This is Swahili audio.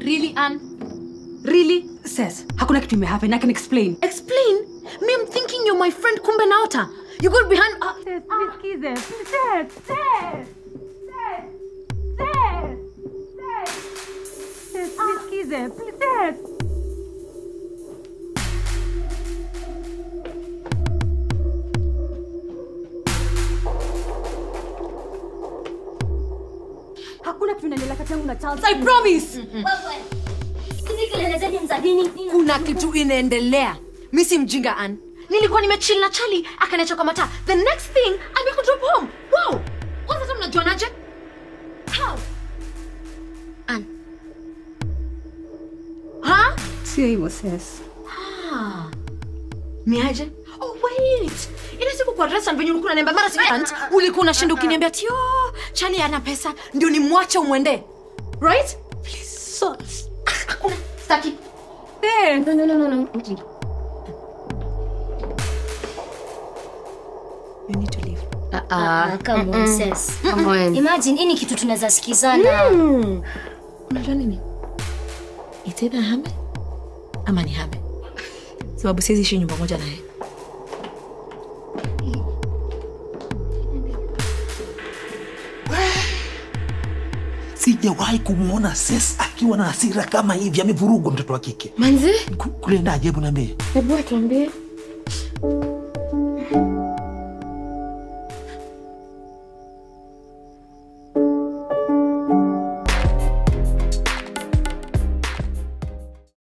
Really, Anne? Really? Sis, hakuna kitu imehappen. I can explain. Explain? Me, I'm thinking you're my friend, kumbe naota. You got behind... Uh, Nisikize. Sis, sis. Sis, nisikize. Sis. Hakuna kitu inaendelea kati yangu na Charles. I promise. Hizi kelele zenyu ni za nini? kuna kitu inaendelea. Mi si mjinga, Anne. Nilikuwa nimechill na Charlie, akaniacha kwa mataa. The next thing, amekudrop home. Wow! Kwanza hata mnajuanaje? How? Anne. Ha? Sio hivyo sis. Ah. Ni aje? Oh wait. Ile siku kwa restaurant venye ulikuwa unaniambia mara sijui aunt, ulikuwa unashinda ukiniambia ati oh, Charlie ana pesa ndio nimwache umwende. Right? Please. So, hakuna staki. No, no, no, no, no. You need to leave. Ah, come on, sis. Come on. Imagine, hii ni kitu tunaweza sikizana. Unajua nini? It's either hame ama ni hame. Sababu siwezi ishi nyumba moja naye. sijawahi kumwona ses akiwa na hasira kama hivi amevurugwa mtoto wa kike Manzi? Ku- kulendaje hebu niambie Hebu tuambie.